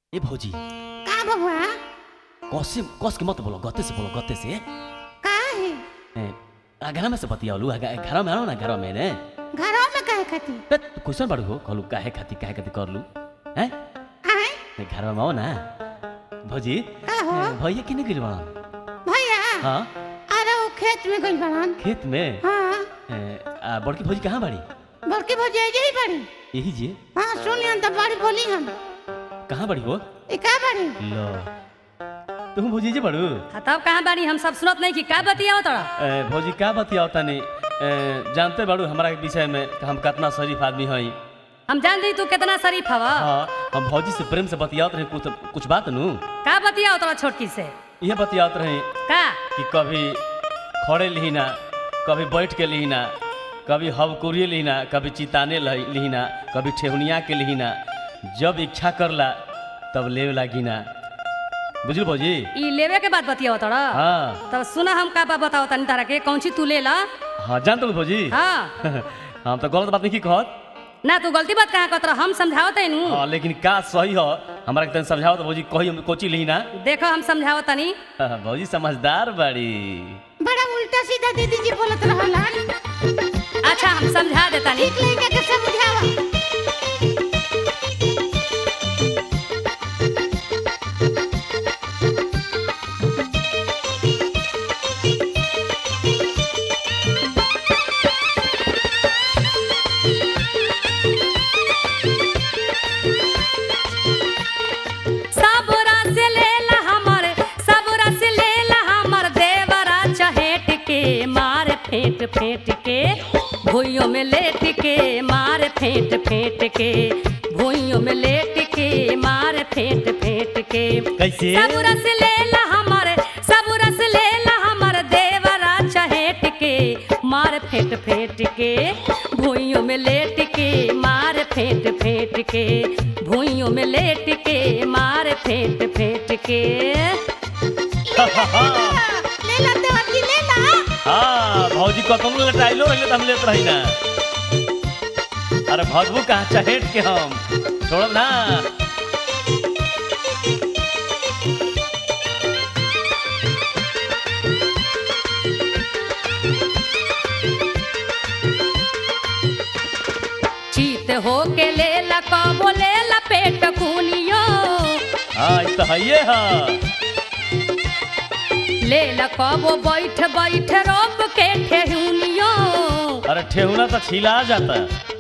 ए भौजी का बबुआ कसे कस के मत बोलो गत्ते से बोलो गत्ते से का है ए, आ, घर में से बतियालू आ, घर में आओ ना घर में ने घरों में कहे खाती ए, तू क्वेश्चन बाड़ू हो कहलू काहे खाती काहे खाती करलू हैं आए ए, घर में आओ ना भौजी का हो ए, भैया किने गिर बड़ा भैया हाँ अरे वो खेत में गइल बड़न खेत में हाँ ए, आ, बड़की भौजी कहाँ बाड़ी बड़की भौजी यही बड़ी यही जे हाँ सुनियन तो बड़ी बोली हम कहाँ बाड़ी हो ई का बड़ी लो तुम भौजी जे बाड़ू हाँ, तब कहाँ बानी हम सब सुनत नहीं कि का बतियाओ तोरा ए, भौजी का बतियाओ तनी ए, जानते बाड़ू हमारा के विषय में कि हम कितना शरीफ आदमी हई हम जान दी तू कितना शरीफ हवा हाँ हम भौजी से प्रेम से बतियात रहे कुछ कुछ बात नु का बतियाओ तोरा छोटकी से ये बतियात रहे का कि कभी खड़े लिहिना कभी बैठ के लिहिना कभी हवकुरिए लिहिना कभी चिताने लहि- लिहिना कभी ठेहुनिया के लिहिना जब इच्छा करला तब ले लागिना बुझल भौजी ई लेवे के बाद बतियाओ तोरा हाँ तब सुना हम का बा बताओ तनी तारा के कौन सी तू ले ला हाँ जानते हो भौजी हाँ हम तो गलत बात नहीं की कहत ना तू गलती बात कहाँ कहत हम समझाओ तैनू हाँ लेकिन का सही हो हमारा के तनी समझाओ तो भौजी कही हम कोची लिहिना देखो हम समझाओ तनी हाँ, भौजी समझदार बड़ी बड़ा उल्टा सीधा दीदी जी बोलत रहलन अच्छा हम समझा देता नी ठीक लइका के समझावा सब रस लेला हमर सब रस लेला हमर देवरा चहेट के मार फेंट फेंट के भुइयों में लेट के मार फेंट फेंट के भुइयों में लेट के मार फेंट फेंट के कैसे सब रस लेला हमर सब रस लेला हमर देवरा चहेट के मार फेंट फेंट के भुइयों में लेट के मार फेंट फेंट के भुइयों में लेट के मार फेंट फेंट के ले ला देवर जी ले ला हाँ भौजी कतनो लटाइलो रहिले त हम लेत रही ना अरे भगबू कहाँ चहेट के हम छोड़ब ना चीत हो के लेला कबो लेला पेट खूनियो हाँ ई तो हइये हा लेला कबो बैठ बैठ रोप के ठेहुनियो अरे ठेहुना तो छिला जाता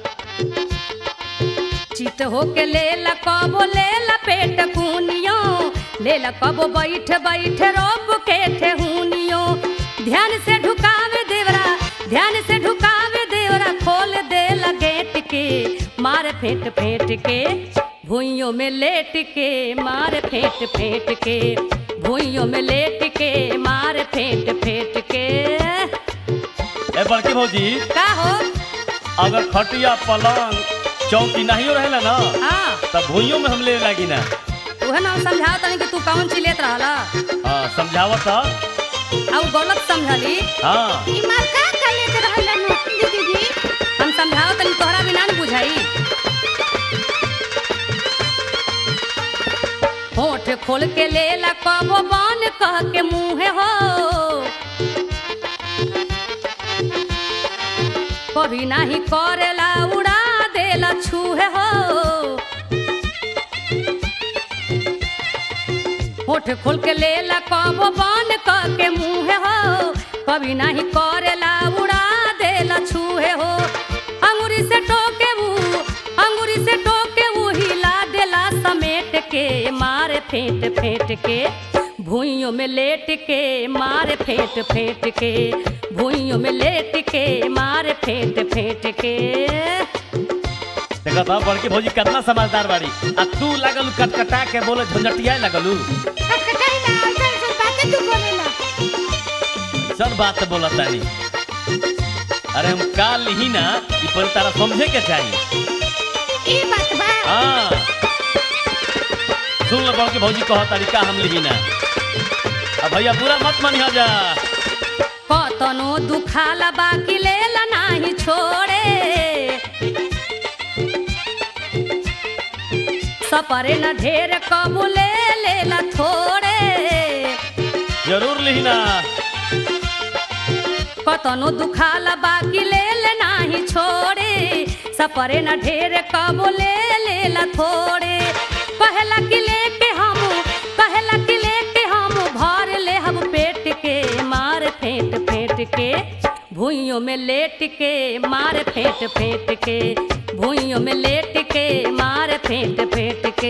चित हो के लेला कबो लेला पेट खूनियो लेला कबो बैठ बैठ रोप के ठेहुनियो ध्यान से ढुकावे देवरा ध्यान से ढुकावे देवरा खोल देला गेट के मार फेंट फेंट के भुइयों में लेट के मार फेंट फेंट के भुइयों में लेट के मार फेंट फेंट के ए बड़की भौजी का हो अगर खटिया पलंग चौकी नहीं रहेला ना हाँ तब भूइयों में हम ले लागी ना उहे ना हम समझाओ तनी कि तू कौन चीज लेत रहला हाँ समझावत ह? आ उ गलत समझली हाँ ई मार का का लेके रहलन दीदी जी हम समझाओ तनी तोहरा बिना न बुझाई होठ खोल के लेला कबो बन कह के मुँहे हो कभी नाही करेला उड़ा देला छूहे हो होठ खोल के लेला कबो बन कह के मुँहे हो कभी नाही करेला उड़ा देला छूहे हो अंगुरी से टोके वो अंगुरी से टोके वो हिला देला समेट के मारे फेंट फेंट के भुइयों में लेट के मारे फेंट फेंट के भुइयों में लेट के मारे फेंट फेंट के देखा था बड़की भौजी कितना समझदार बाड़ी आ तू लागल कटकटा के बोले झंझटिया लगलू कटकटाई ना ऐसा ऐसा बातें तू बोलेला सब बात बोला तानी अरे हम का लिही ना ई पर तारा समझे के चाहिए ई बात बा हाँ सुन लो बड़की भौजी कह तारी का हम लिही ना अब भैया पूरा मत मानिया जा कतनो दुखाला बाकी लेला नाही छोड़े सपरे न ढेर कबू ले लेला थोड़े जरूर लिहिना कतनो दुखाला बाकी ले ले नाही छोड़े सपरे न ढेर कबो ले लेला थोड़े पहला कि लेके हम पहला कि लेके हम भर ले हम पेट के मार फेंट फेंट के भूइयों में लेट के मार फेंट फेंट के भूइयों में लेट के मार फेंट फेंट के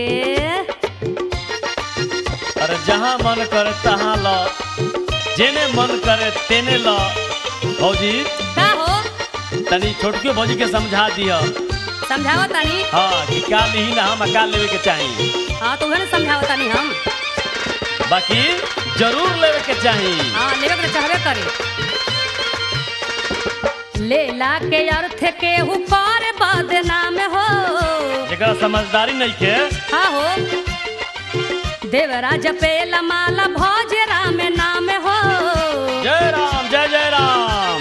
अरे जहाँ मन करे तहाँ ल जेने मन करे तेने ल भौजी का हो तनी छोटके भौजी के समझा दिह समझाओ तानी हाँ कि का लिही ना हम का लेवे के चाही हाँ तो उहे ना समझाओ तानी हम बाकी जरूर लेवे के चाही हाँ लेवे के चाहबे करे लेला के अर्थ के हुकार बदनाम हो जेकरा समझदारी नहीं के हाँ हो देवराज पेला माला भोज राम नाम हो जय राम जय जय राम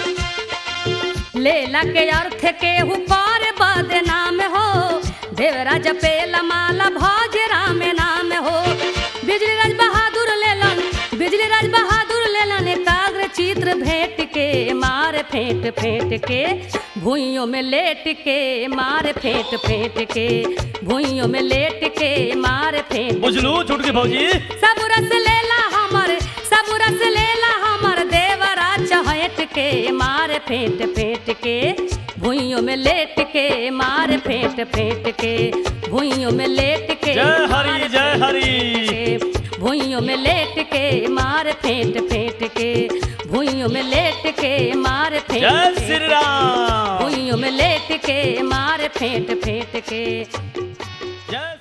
लेला के अर्थ के हुकार बदनाम हो देवराज पेला माला भोज राम नाम हो बिजली राज बहादुर लेलन बिजली राज बहादुर लेलन एकाग्र चित्र भेंट के मार फेंट फेंट के भूइयों में लेट के मार फेंट फेंट के भूइयों में लेट के मार फेंट बुझलू छुटकी भौजी सब रस लेला हमर सब रस लेला हमर देवरा चहट के मार फेंट फेंट के भुइयों में लेट के मार फेंट फेंट के भुइयों में लेट के जय हरि, मार जय फेंट हरि। के, भुइयों में लेट के मार फेंट फेंट के भुइयों में लेट के मार फेंट जय फेंट श्री राम भुइयों में लेट के मार फेंट फेंट के जय